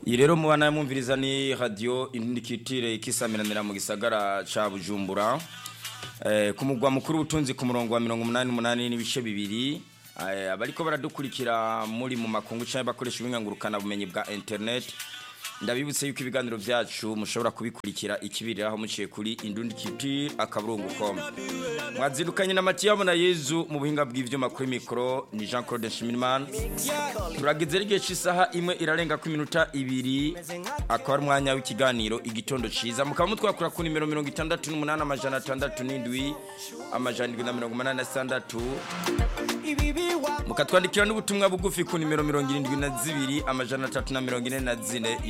iyi rero mubana yamwumviriza ni radiyo indikitire ikisamiranira mu gisagara ca bujumbura eh, ku mugwa mukuru w'ubutunzi ku murongo wa mirongo umunani n'umunani n'ibice bibiri eh, abariko baradukurikira muri mu makungu canke bakoresha ubuhingangurukana bumenyi bwa internet ndabibutse yuko ibiganiro vyacu mushobora kubikurikira ikibiriraho muciye kuri indundikitire akaburungu com mwazindukanye na Matiyabo na Yezu mu buhinga bw'ivyuma kuri mikro ni Jean Claude Nshimirimana turageze igihe cy'isaha imwe irarenga ku minota ibiri akaba ari umwanya w'ikiganiro igitondo ciza mukaba mutwakura ku nimero mirongo itandatu n'umunani amajana atandatu n'indwi amajana indwi na mirongo umunani na sitandatu mukatwandikira n'ubutumwa bugufi ku nimero mirongo irindwi na zibiri amajana atatu na mirongo ine na zine